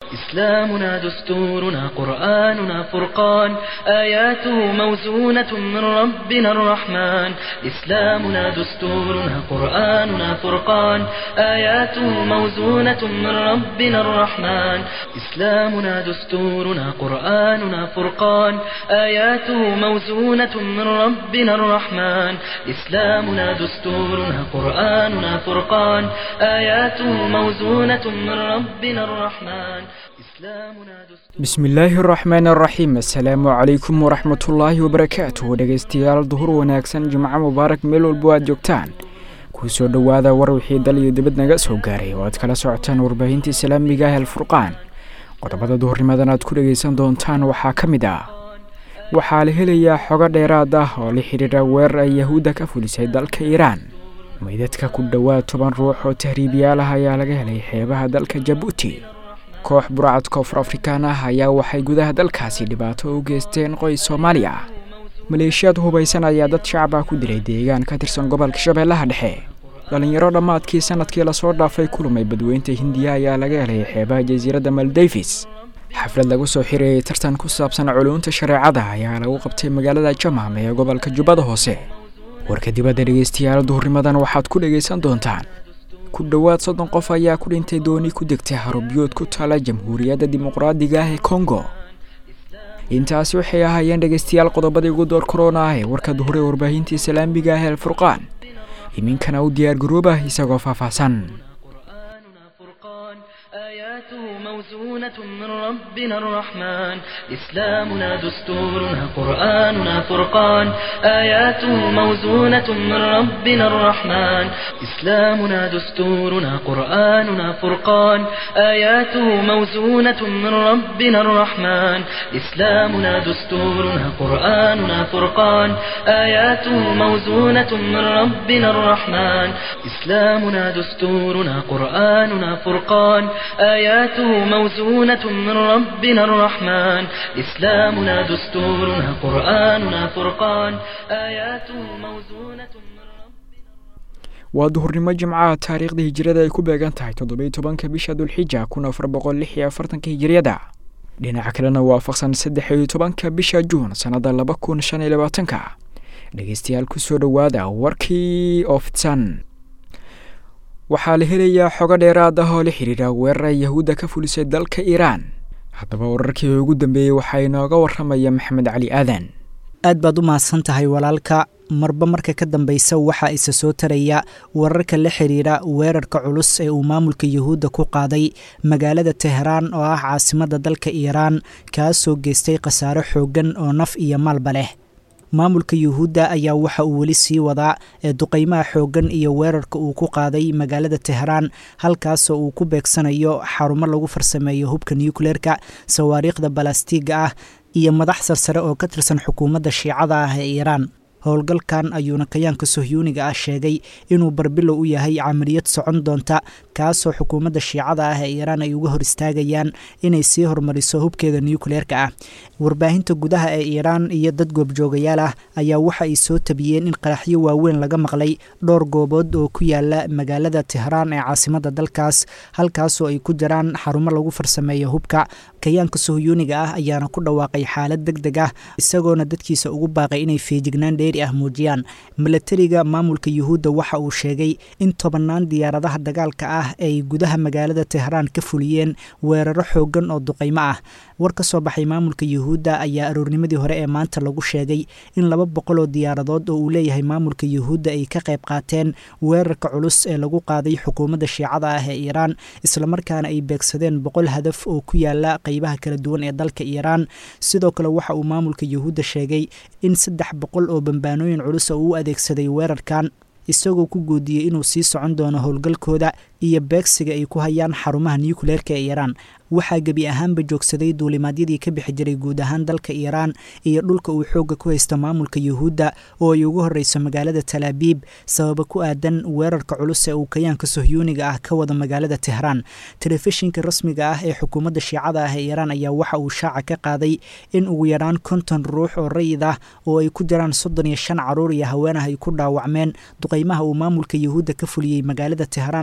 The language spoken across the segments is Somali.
إسلامنا دستورنا قرآننا فرقان آياته موزونة من ربنا الرحمن إسلامنا دستورنا قرآننا فرقان آياته موزونة من ربنا الرحمن إسلامنا دستورنا قرآننا فرقان آياته موزونة من ربنا الرحمن إسلامنا دستورنا قرآننا فرقان آياته موزونة من ربنا الرحمن إسلامنا دستورنا bismi illaahi araxmaan araxiim assalaamu calaykum waraxmatullaahi wabarakaatuh dhegaystayaal duhur wanaagsan jimco mubaarak meel walbo aad joogtaan kuu soo dhowaada war wixii dal iyo dibad naga soo gaaray oo aad kala socotaan warbaahinta islaamiga ah alfurqaan qodobada duhurnimadan aad ku dhegaysan doontaan waxaa ka mid ah waxaa la helayaa xogo dheeraad ah oo la xidhiidha weerar ay yahuudda ka fulisay dalka iiraan meydadka ku dhowaad toban ruux oo tahriibiyaal ah ayaa laga helay xeebaha dalka jabuuti koox burcad koonfur afrikaan ah ayaa waxay gudaha dalkaasi dhibaato u geysteen qoys soomaali ah maleeshiyaad hubaysan ayaa dad shacab ah ku dilay deegaan ka tirsan gobolka shabeellaha dhexe dhallinyaro dhammaadkii sanadkii lasoo dhaafay kulumay badweynta hindiya ayaa laga helay xeebaha jasiiradda maldavis xaflad lagu soo xirayay tartan ku saabsan culuunta shareecada ayaa lagu qabtay magaalada jamam ee gobolka jubbada hoose warka dibadda dhegaystayaal duhurnimadan waxaad ku dhegaysan doontaan ku dhowaad soddon qof ayaa ku dhintay dooni ku degtay harubiyood ku taala jamhuuriyadda dimuqraadiga ah ee kongo intaasi waxay ahaayeen dhegaystayaal qodobadii ugu door korona ah ee warka duhure warbaahinta islaamiga ah ee alfurqaan iminkana u diyaar garoobah isagoo faahfaahsan قرآننا فرقان آياته موزونة من ربنا الرحمن إسلامنا دستورنا قرآننا فرقان آياته موزونة من ربنا الرحمن إسلامنا دستورنا قرآننا فرقان آياته موزونة من ربنا الرحمن إسلامنا دستورنا قرآننا فرقان آياته موزونة من ربنا الرحمن إسلامنا دستورنا قرآننا فرقان آياته موزونة من ربنا الرحمن إسلامنا دستورنا قرآننا فرقان آياته موزونة من ربنا waa duhurnimo jimcaha taariikhda hijirada ay ku beegan tahay toddobiyo tobanka bisha dulxija kun afar boqol lix iyo afartanka hijiriyada dhinaca kalena waafaqsan saddex iyo tobanka bisha juun sannada laba kun shan iyo labaatanka dhegaystayaal kusoo dhowaada warkii oo fidsan waxaa la helayaa xogo dheeraad ah oo la xidhiidha weerar ay yahuudda ka fulisay dalka iiraan haddaba wararkii ugu dambeeyey waxaa inooga waramaya maxamed cali aadan aad baad u mahadsan tahay walaalka marba marka ka dambeysa waxaa isa soo taraya wararka la xiriira weerarka culus ee uu maamulka yuhuudda ku qaaday magaalada teheraan oo ah caasimadda dalka iiraan kaasoo geystay khasaare xooggan oo naf iyo maalba leh maamulka yuhuudda ayaa waxa uu weli sii wadaa ee duqeymaha xooggan iyo weerarka uu ku qaaday magaalada teheraan halkaasoo uu ku beegsanayo xarumo lagu farsameeyo hubka nuukleerka sawaariikhda balastiiga ah iyo madax sarsare oo ka tirsan xukuumadda shiicada ah ee iiraan howlgalkan ayuuna kayaanka sohyuuniga ah sheegay inuu barbilow u yahay camaliyad socon doonta kaasoo xukuumadda shiicada ah ee iiraan ay uga hor istaagayaan inay sii horumariso hubkeeda nuukleerka ah warbaahinta gudaha ee iiraan iyo dad goobjoogayaal ah ayaa waxa ay soo tabiyeen in qaraxyo waaweyn laga maqlay dhowr goobood oo ku yaala magaalada tehraan ee caasimadda dalkaas halkaasoo ay ku jiraan xarumo lagu farsameeyo hubka kayaanka sohyuuniga ah ayaana ku dhawaaqay xaalad deg deg ah isagoona dadkiisa ugu baaqay inay feejignaan dheeri ah muujiyaan milatariga maamulka yuhuudda waxa uu sheegay in tobannaan diyaaradaha dagaalka ah ay gudaha magaalada tehraan ka fuliyeen weeraro xooggan oo duqaymo ah war ka soo baxay maamulka yuhuudda ayaa aroornimadii hore ee maanta lagu sheegay in laba boqol oo diyaaradood oo uu leeyahay maamulka yuhuudda ay ka qayb qaateen weerarka culus ee lagu qaaday xukuumadda shiicada ah ee iiraan islamarkaana ay beegsadeen boqol hadaf oo ku yaala qeybaha kala duwan ee dalka iiraan sidoo kale waxa uu maamulka yuhuudda sheegay in saddex boqol oo bambaanooyin culus oo uu adeegsaday weerarkan isagoo ku guudiyey inuu sii socon doono howlgalkooda iyo beegsiga ay ku hayaan xarumaha nuukleerka ee iiraan waxaa gebi ahaanba joogsaday duulimaadyadii ka bixi jiray guud ahaan dalka iiraan iyo dhulka uu xoogga ku haysta maamulka yuhuudda oo ay ugu horreyso magaalada talaabiib sababa ku aadan weerarka culus ee uu kayaanka sohyuuniga ah ka wada magaalada tehraan telefishinka rasmiga ah ee xukuumadda shiicada ah ee iiraan ayaa waxa uu shaaca ka qaaday in ugu yaraan konton ruux oo rayid ah oo ay ku jiraan soddon iyo shan caruur iyo haweenah ay ku dhaawacmeen duqeymaha uu maamulka yuhuudda ka fuliyey magaalada tehraan ee caasimada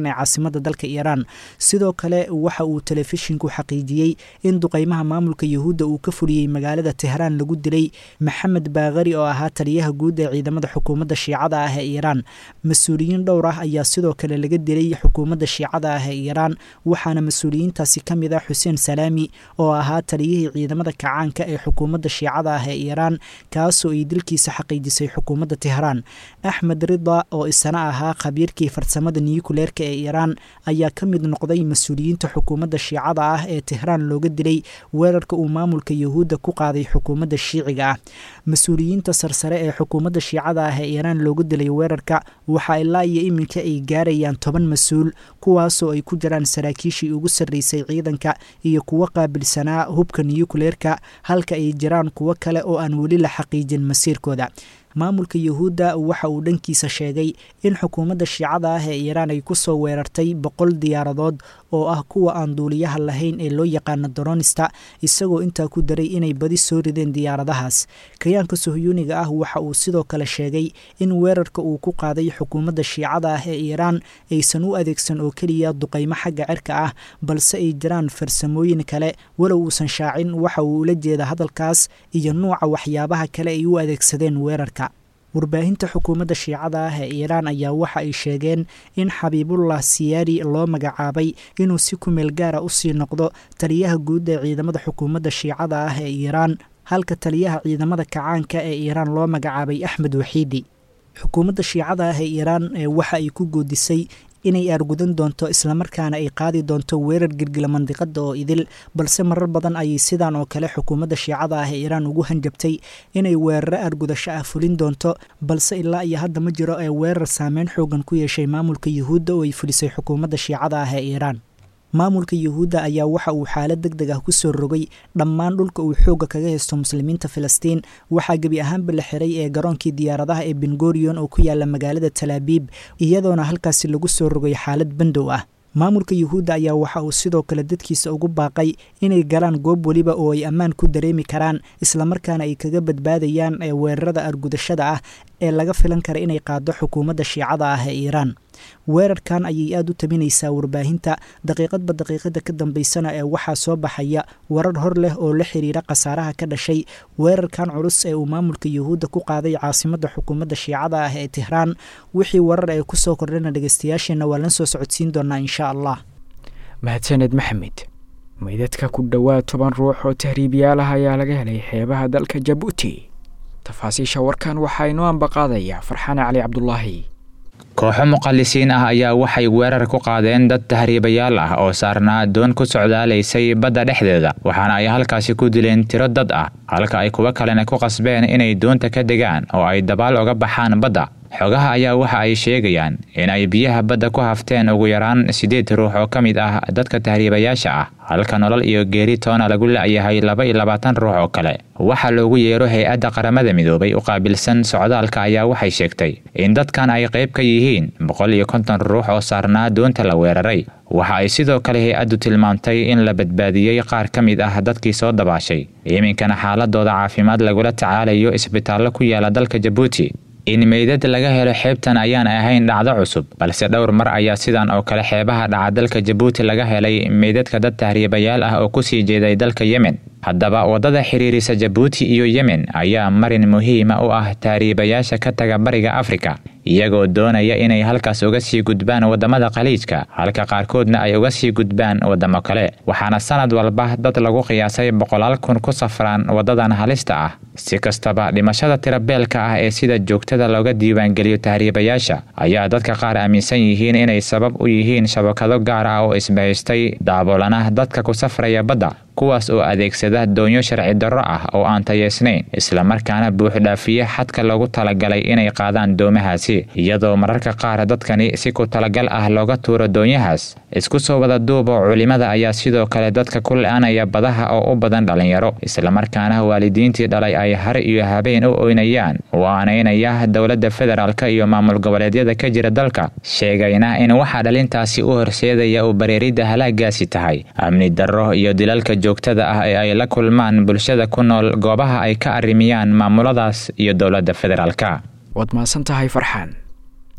caasimada dalka iiraan sidoo kale waxa uu telefishinku xaqiijiyey in duqeymaha maamulka yuhuudda uu ka fuliyey magaalada tehraan lagu dilay maxamed baakari oo ahaa taliyaha guud ee ciidamada xukuumadda shiicada ah ee iiraan mas-uuliyiin dhowr ah ayaa sidoo kale laga dilay xukuumadda shiicada ah ee iiraan waxaana mas-uuliyiintaasi ka mid ah xuseen salaami oo ahaa taliyihii ciidamada kacaanka ee xukuumadda shiicada ah ee iiraan kaasoo ay dilkiisa xaqiijisay xukuumadda tehraan axmed rida oo isana ahaa khabiirkii farsamada niyukuleerka ee iiraan ayaa ka mid noqday mas-uuliyiinta xukuumadda shiicada ah ee tehraan looga dilay weerarka uu maamulka yuhuudda ku qaaday xukuumadda shiiciga ah mas-uuliyiinta sarsare ee xukuumadda shiicada ah ee iiraan looga dilay weerarka waxaa ilaa iyo iminka ay gaarayaan toban mas-uul kuwaasoo ay ku jiraan saraakiishii ugu sarreysay ciidanka iyo kuwo qaabilsanaa hubka niyukuleerka halka ay jiraan kuwo kale oo aan weli la xaqiijin masiirkooda maamulka yuhuudda waxa uu dhankiisa sheegay in xukuumadda shiicada ah ee iiraan ay ku soo weerartay boqol diyaaradood oo ah kuwa aan duuliyaha lahayn ee loo yaqaano doronista isagoo intaa ku daray inay badi soo rideen diyaaradahaas kayaanka sohyuuniga ah waxa uu sidoo kale sheegay in weerarka uu ku qaaday xukuumadda shiicada ah ee iiraan aysan u adeegsan oo keliya duqaymo xagga cirka ah balse ay jiraan farsamooyin kale walow uusan shaacin waxa uu ula jeeda hadalkaas iyo nuuca waxyaabaha kale ay u adeegsadeen weerarka warbaahinta xukuumadda shiicada ah ee iiraan ayaa waxa ay sheegeen in xabiibullah siyaari loo magacaabay inuu si kumeel gaara usii noqdo taliyaha guud ee ciidamada xukuumadda shiicada ah ee iiraan halka taliyaha ciidamada kacaanka ee iiraan loo magacaabay axmed waxiidi xukuumadda shiicada ah ee iiraan waxa ay ku goodisay inay aargudan doonto islamarkaana ay qaadi doonto weerar girgila mandiqada oo idil balse marar badan ayay sidan oo kale xukuumadda shiicada ah ee iiraan ugu hanjabtay inay weeraro aargudasho ah fulin doonto balse ilaa iyo hadda ma jiro ee weerar saameyn xoogan ku yeeshay maamulka yuhuudda oo ay fulisay xukuumadda shiicada ah ee iiraan maamulka yuhuudda ayaa waxa uu xaalad deg deg ah ku soo rogay dhammaan dhulka uu xoogga kaga haysto muslimiinta filistiin waxaa gebi ahaanba la xiray ee garoonkii diyaaradaha ee bengorion oo ku yaala magaalada talaabiib iyadoona halkaasi lagu soo rogay xaalad bandow ah maamulka yuhuudda ayaa waxa uu sidoo kale dadkiisa ugu baaqay inay galaan goob weliba oo ay ammaan ku dareemi karaan islamarkaana ay kaga badbaadayaan ee weerarada argudashada ah ee laga filan kara inay qaado xukuumadda shiicada ah ee iiraan weerarkan ayay aada u tabinaysaa warbaahinta daqiiqadba daqiiqada ka dambeysana ee waxaa soo baxaya warar hor leh oo la xiriira khasaaraha ka dhashay weerarkan culus ee uu maamulka yuhuudda ku qaaday caasimadda xukuumadda shiicada ah ee tehraan wixii warar ee kusoo kordhana dhegeystayaasheenna waa lan soo socodsiin doonaa insha allah mahadsaned maxamed meydadka ku dhowaad toban ruux oo tahriibiyaal ah ayaa laga helay xeebaha dalka jabuuti tafaasiisha warkan waxaa inoo ambaqaadaya farxaan cali cabdulaahi kooxo muqallisiin ah ayaa waxay weerar ku qaadeen dad tahriibayaal ah oo saarnaa doon ku socdaalaysay badda dhexdeeda waxaana ay halkaasi ku dileen tiro dad ah halka ay kuwo kalena ku qasbeen inay doonta ka degaan oo ay dabaal oga baxaan badda xogaha ayaa waxa ay sheegayaan in ay biyaha badda ku hafteen ugu yaraan siddeed ruux oo ka mid ah dadka tahriibayaasha ah halka nolol iyo geeri toona lagu la'yahay laba iyo labaatan ruux oo kale waxaa loogu yeero hay-adda qaramada midoobay u qaabilsan socdaalka ayaa waxay sheegtay in dadkan ay qayb ka yihiin boqol iyo konton ruux oo saarnaa doonta la weeraray waxa ay sidoo kale hay-addu tilmaamtay in la badbaadiyey qaar ka mid ah dadkii soo dabaashay iminkana xaaladooda caafimaad lagula tacaalayo isbitaallo ku yaala dalka jabuuti in meydad laga helo xeebtan ayaan ahayn dhacdo cusub balse dhowr mar ayaa sidan oo kale xeebaha dhaca dalka jabuuti laga helay meydadka dad tahriibayaal ah oo kusii jeeday dalka yemen haddaba waddada xiriirisa jabuuti iyo yemen ayaa marin muhiima u ah tahriibayaasha ka taga bariga afrika iyagoo doonaya inay halkaas uga sii gudbaan waddamada khaliijka halka qaarkoodna ay uga sii gudbaan waddamo kale waxaana sanad walba dad lagu qiyaasay boqolaal kun ku safraan waddadan halista ah si kastaba dhimashada tirabeelka ah ee sida joogtada looga diiwaangeliyo tahriibayaasha ayaa dadka qaar aaminsan yihiin inay sabab u yihiin shabakado gaar ah oo isbahaystay daaboolana dadka ku safraya badda kuwaas oo adeegsada doonyo sharci darro ah oo aan tayeysnayn islamarkaana buuxdhaafiye xadka loogu talagalay inay qaadaan doomahaasi iyadoo mararka qaar dadkani si ku talagal ah looga tuuro doonyahaas isku soo wada duubo culimada ayaa sidoo kale dadka ku la-anaya badaha oo u badan dhallinyaro islamarkaana waalidiintii dhalay ay har iyo habeen u oynayaan waanaynaya dowladda federaalka iyo maamul goboleedyada ka jira dalka sheegayna in waxaa dhalintaasi u horseedaya uu bareeridda halaagaasi tahay amni darro iyo dilalka joogtada ah ee ay la kulmaan bulshada ku nool goobaha ay ka arrimiyaan maamuladaas iyo dowladda federaalka waad mahadsan tahay farxaan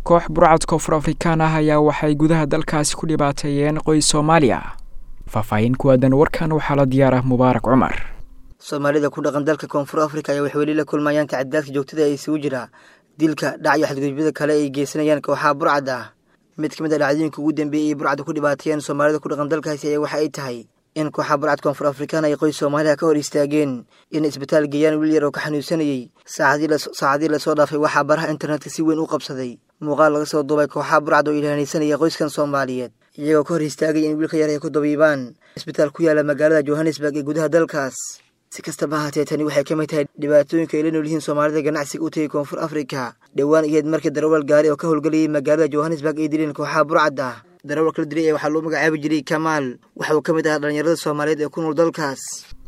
koox burcad koonfur afrikaan ah ayaa waxay gudaha dalkaasi ku dhibaateeyeen qoys soomaaliya faahfaahin ku aadan warkan waxaa la diyaarah mubaarak cumar soomaalida ku dhaqan dalka koonfur afrika ayaa waxay weli la kulmayaan tacadaadka joogtada ee isugu jira dilka dhac iyo xadgudubyada kale ay geysanayaan kooxaha burcad ah mid ka mid a dhacdooyinka ugu dambeeyey ay burcadda ku dhibaateeyeen soomaalida ku dhaqan dalkaasi ayaa waxa ay tahay in kooxaha burcad koonfur afrikaan ay qoys soomaaliya ka hor istaageen inay isbitaal geeyaan wiil yar oo ka xanuunsanayey saacadii lasoo dhaafay waxaa baraha internetka si weyn u qabsaday muuqaal laga soo duubay kooxaha burcad oo ilaahanaysanaya qoyskan soomaaliyeed iyagoo ka hor istaagaya in wiilka yar ay ku dabiibaan isbitaal ku yaala magaalada johannesburg ee gudaha dalkaas si kastaba ahaatee tani waxay ka mid tahay dhibaatooyinka ay la nool yihiin soomaalida ganacsiga u tegay koonfur afrika dhowaan iyaed markii darawal gaari oo ka howlgelayay magaalada johannesburg ay dileen kooxaha burcad ah darawalka la dilay ee waxaa loo magacaabi jiray kamaal waxa uu ka mid ahaa dhallinyarada soomaaliyeed ee ku nool dalkaas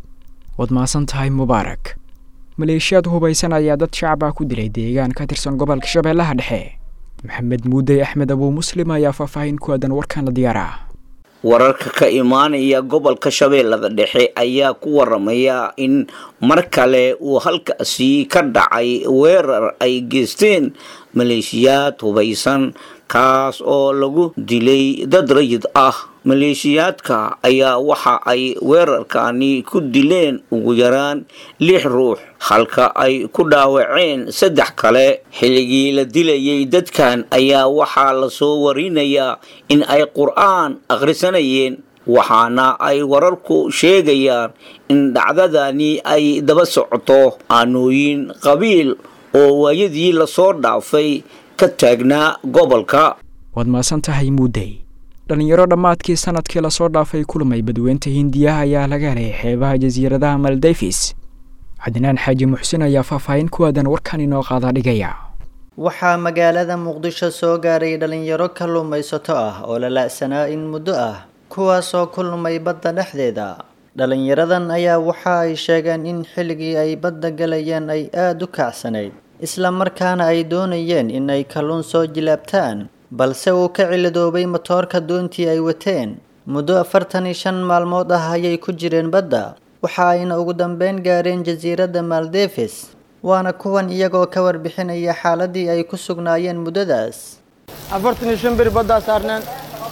waad mahadsan tahay mubaarak maleeshiyaad hubaysan ayaa dad shacab ah ku dilay deegaan ka tirsan gobolka shabeellaha dhexe maxamed muudey axmed abuu muslim ayaa faahfaahin ku aadan warkan la diyaara wararka ka imaanaya gobolka shabeellada dhexe ayaa ku waramaya in mar kale uu halkaasi ka dhacay weerar ay geysteen maleeshiyaad hubaysan kaas oo lagu dilay dad rayid ah maleeshiyaadka ayaa waxa ay weerarkani ku dileen ugu yaraan lix ruux halka ay ku dhaawaceen saddex kale xilligii la dilayay dadkan ayaa waxaa lasoo warinayaa in ay qur-aan akhrisanayeen waxaana ay wararku sheegayaan in dhacdadani ay daba socoto aanooyin qabiil oo waayadii lasoo dhaafay ka taagnaa gobolka waad maasan tahay muudey dhallinyaro dhammaadkii sanadkii lasoo dhaafay kulmay badweynta hindiyaha ayaa laga helay xeebaha jasiiradaha maldefis cadnaan xaaji muxsin ayaa faahfaahin ku aadan warkan inoo qaada dhigaya waxaa magaalada muqdisho soo gaaray dhalinyaro kalluumaysato ah oo la la-sanaa in muddo ah kuwaasoo kulmay badda dhexdeeda dhalinyaradan ayaa waxa ay sheegeen in xilligii ay badda galayeen ay aada u kacsanayd isla markaana ay doonayeen in ay kalluun soo jilaabtaan balse uu ka cilidoobay matoorka doontii ay wateen muddo afartan iyo shan maalmood ah ayay ku jireen badda waxa ayna ugu dambeyn gaareen jasiiradda maldefis waana kuwan iyagoo ka warbixinaya xaaladii ay ku sugnaayeen muddadaas afartan iyo shan beri baddaa saarneen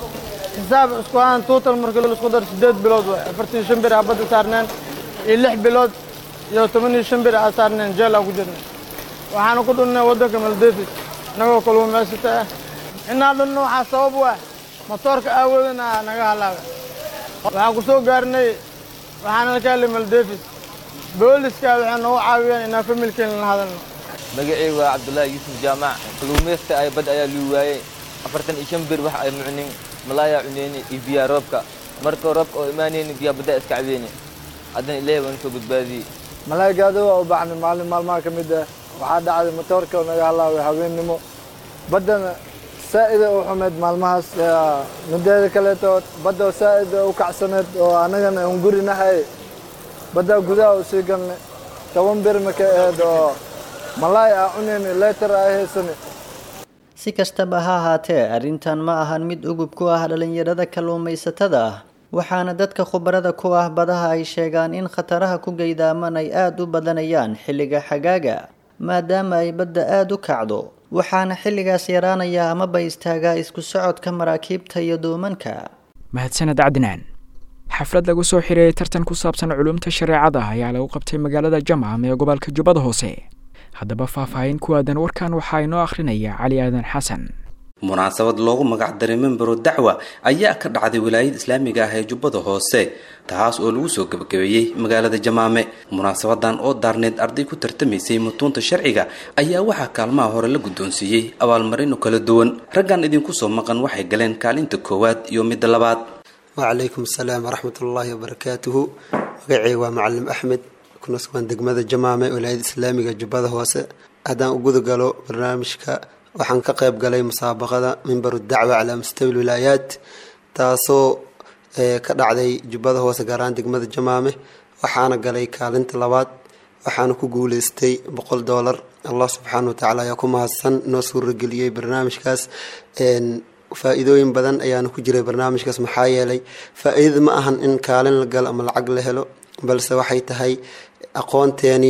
xisaab isku ahaan tuutal markii laisku daro sideed bilood waay afartan iyo shan beri aa badda saarneen iyo lix bilood iyo toban iyo shan beri aa saarneen jeel aa ku jirnay waxaana ku dhunnay waddanka maldefis inagoo kalluumaysata ah inaa dhunno waxaa sabab u ah matoorka aawoodana naga halaabay waxaan ku soo gaarnay waxaana ka helay maldefis booliska waxay noogu caawiyeen inaan familkeena la hadalno magacaygu waa cabdullaahi yuusuf jaamac kalluumaysta ay bad ayaa luu waayey afartan iyo shan bir wax ay mucnin malaayaa cuneyni iyo biyaa roobka marka roobka oo imaanayni biyaa baddaa iska cabeyni haddana ilaahay waan soo badbaadiyey malaaygaada waa u bacnay maalin maalmaha ka mid ah waxaa dhacday matoorka oo naga halaabay habeennimo baddana saa'ida u xumeyd maalmahaas mideeda kaleeto badda saa'ida u kacsaneed oo annagana un gurinahay baddaa gudaha u sii galnay toban bir marka ahayd oo malaay aa cunayni leetar aa haysani si kastaba ha ahaatee arrintan ma ahan mid ugub ku ah dhalinyarada kalluumaysatada ah waxaana dadka khubarada ku ah badaha ay sheegaan in khataraha ku geydaaman ay aada u badanayaan xilliga xagaaga maadaama ay badda aada u kacdo waxaana xilligaas yaraanaya amaba istaagaa isku socodka maraakiibta iyo duumanka mahadsaned cadnaan xaflad lagu soo xireeyay tartan ku saabsan culumta shareecada ayaa lagu qabtay magaalada jamcam ee gobolka jubbada hoose haddaba faahfaahin ku aadan warkan waxaa inoo akhrinaya cali aadan xasan munaasabad loogu magac daray membero dacwa ayaa ka dhacday wilaayada islaamiga ah ee jubbada hoose taas oo lagu soo gebagabeeyey magaalada jamaame munaasabadan oo daarneed arday ku tartamaysay mutuunta sharciga ayaa waxaa kaalmaha hore la guddoonsiiyey abaalmarino kala duwan raggan idinku soo maqan waxay galeen kaalinta koowaad iyo midda labaad wacalaykum asalaam waraxmatullaahi wabarakaatuhu magacey waa macalim axmed kuna sugan degmada jamaame wilaayada islaamiga jubbada hoose haddaan u gudagalo barnaamijka waxaan ka qayb galay musaabaqada mimbaru dacwa calaa mustawi wilaayaat taasoo ka dhacday jubbada hoose gaaraan degmada jamaame waxaana galay kaalinta labaad waxaana ku guuleystay boqol doolar allah subxaana watacaala ayaa ku mahadsan noo suurageliyey barnaamijkaas faa-iidooyin badan ayaana ku jiray barnaamijkaas maxaa yeelay faa-iidada ma ahan in kaalin la galo ama lacag la helo balse waxay tahay aqoonteenii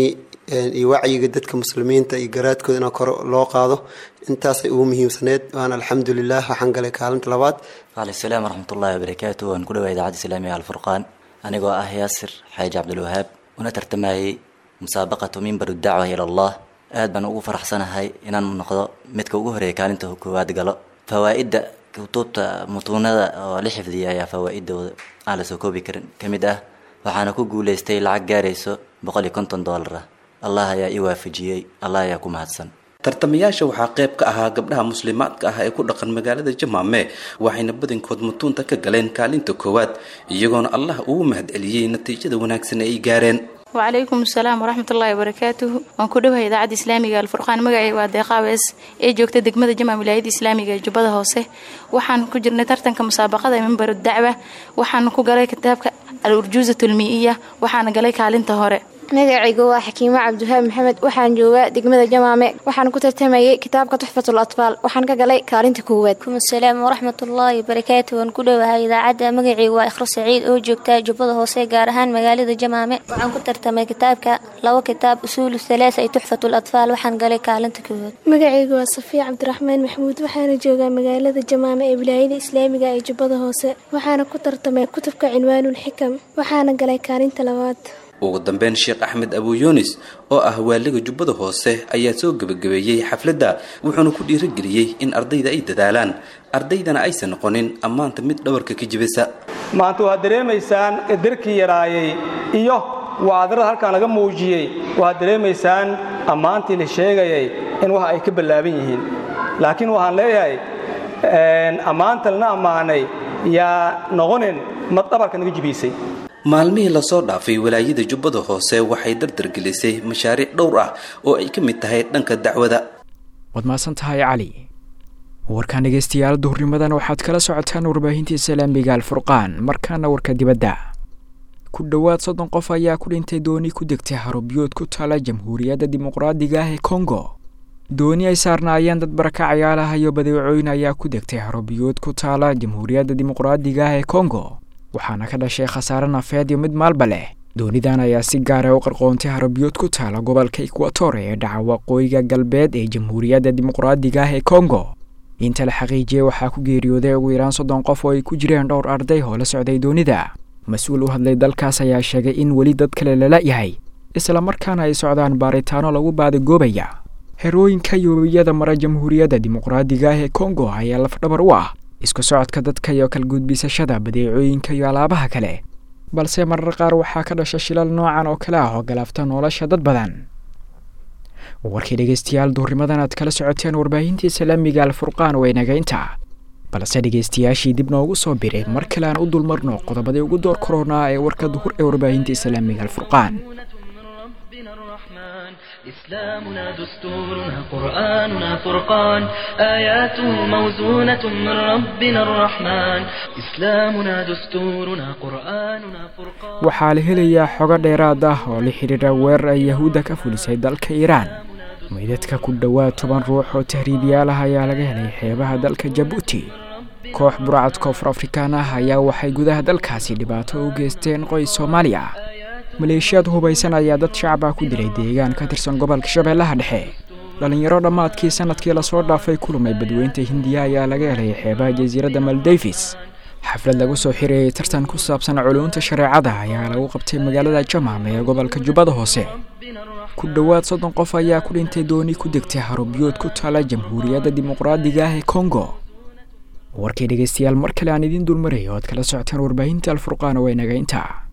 iyo wacyiga dadka muslimiinta iyo garaadkooda in kor loo qaado intaasay ugu muhiimsaneed waana alxamdulilah waxaan galay kaalinta labaad waalaiksalaam waraxmatullahi wabarakaatu waan ku dhawaa idaacadda islaamiga alfurqaan anigoo ah yaasir xaaji cabdilwahaab una tartamayay musaabaqatu mimbar dacwa ila allah aad baan ugu faraxsanahay inaan noqdo midka ugu horeeya kaalinta koowaad galo fawaa'idda kutubta mutuunada oo la xifdiyay ayaa fawaa'idooda aan la soo koobi karin ka mid ah waxaana ku guulaystay lacag gaarayso boqol iyo konton doolar ah allah ayaa ii waafajiyey allah ayaa ku mahadsan tartamayaasha waxaa qayb ka ahaa gabdhaha muslimaadka ah ee ku dhaqan magaalada jamaame waxayna badankood mutuunta ka galeen kaalinta koowaad iyagoona allah ugu mahadceliyey natiijada wanaagsan ee ay gaareen wacalaykum asalaam waraxmatullaahi wabarakaatuhu waan ku dhowahay idaacadda islaamiga alfurqaan magacay waa deeqaawees ee joogta degmada jamaam wilaayadda islaamiga ee jubbada hoose waxaan ku jirnay tartanka musaabaqada mimbaru dacwa waxaan ku galay kitaabka al urjuuzat ulmii'iya waxaana galay kaalinta hore magacaygu waa xakiimo cabdiwahaab maxamed waxaan joogaa degmada jamaame waxaan ku tartamayay kitaabka tuxfatul atfaal waxaan ka galay kaalinta koowaad asalaam waraxmatullaahi wabarakaatu waan ku dhowahay idaacadda magacaygu waa ikhro saciid oo joogta jubbada hoose gaar ahaan magaalada jamaame waxaan ku tartamay kitaabka laba kitaab usuulu halaasa iyo tuxfatul atfaal waxaan galay kaalinta koowaad magacaygu waa safiya cabdiraxmaan maxamuud waxaana joogaa magaalada jamaame ee wilaayada islaamiga ee jubbada hoose waxaana ku tartamay kutubka cinwaanul xikam waxaana galay kaalinta labaad ugu dambeyn sheekh axmed abuyunis oo ah waaliga jubbada hoose ayaa soo gebagabeeyey xafladda wuxuuna ku dhiirageliyey in ardayda ay dadaalaan ardaydana aysan noqonin ammaanta mid dhabarka ka jibisa maanta waxaad dareemaysaan qadarkii yaraayay iyo waadarada halkan laga muujiyey waxaad dareemaysaan ammaantii la sheegayay in wax ay ka ballaaban yihiin laakiin waxaan leeyahay ammaanta lana ammaanay yaa noqonin mad dhabarka naga jibiisay maalmihii lasoo dhaafay walaayada jubbada hoose waxay dardargelisay mashaariic dhowr ah oo ay ka mid tahay dhanka dacwada waad mahadsan tahay cali warkaan dhegeystayaal duhurnimadan waxaad kala socotaan warbaahinta islaamiga alfurqaan markaana warka dibadda ku dhowaad soddon qof ayaa ku dhintay dooni ku degtay harubiyood ku taala jamhuuriyadda dimuqraadiga ah ee kongo dooni ay saarnaayeen dad barakacayaalaha iyo badeecooyin ayaa ku degtay harubiyood ku taala jamhuuriyadda dimuqraadiga ah ee kongo waxaana ka dhashay khasaare nafeed iyo mid maalba leh doonidan ayaa si gaara u qarqoontay harabiyood ku taala gobolka ekwator ee dhaca waqooyiga galbeed ee jamhuuriyadda dimuqraadiga ah ee kongo inta la xaqiijiyey waxaa ku geeriyooday ugu yaraan soddon qof oo ay ku jireen dhowr arday oo la socday doonida mas-uul u hadlay dalkaas ayaa sheegay in weli dad kale lala yahay islamarkaana ay socdaan baaritaano lagu baadagoobaya xerooyinka iyo webiyada mara jamhuuriyadda dimuqraadiga ah ee kongo ayaa lafdhabar u ah isku socodka dadka iyo kalgudbisashada badeecooyinka iyo alaabaha kale balse marar qaar waxaa ka dhasha shilal noocan oo kale ah oo galaafta nolosha dad badan warkii dhegeystayaal duhurnimadan aad kala socoteen warbaahinta islaamiga alfurqaan waynaga intaa balse dhegeystayaashii dib noogu soo biray mar kale aan u dulmarno qodobadii ugu door koronaa ee warka duhur ee warbaahinta islaamiga alfurqaan إسلامنا دستورنا قرآننا فرقان آياته موزونة من ربنا الرحمن إسلامنا دستورنا قرآننا فرقان waxaa la helayaa xogo dheeraad ah oo la xidhiidha weerar ay yahuudda ka fulisay dalka iiraan meydadka ku dhowaad toban ruux oo tahriibiyaal ah ayaa laga helay xeebaha dalka jabuuti koox burcad koonfur afrikaan ah ayaa waxay gudaha dalkaasi dhibaato u geysteen qoys soomaali ah maleeshiyaad hubaysan ayaa dad shacab ah ku dilay deegaan ka tirsan gobolka shabeellaha dhexe dhallinyaro dhammaadkii sanadkii lasoo dhaafay kulmay badweynta hindiya ayaa laga helay xeebaha jasiiradda maldavis xaflad lagu soo xirayay tartan ku saabsan culuunta shareecada ayaa lagu qabtay magaalada jamaam ee gobolka jubbada hoose ku dhowaad soddon qof ayaa ku dhintay dooni ku degtay harubiyood ku taala jamhuuriyadda dimuqraadiga ah ee kongo warkay dhegeystayaal mar kale aan idiin dulmaraya o ad kala socotaan warbaahinta alfurqaan oo inaga intaa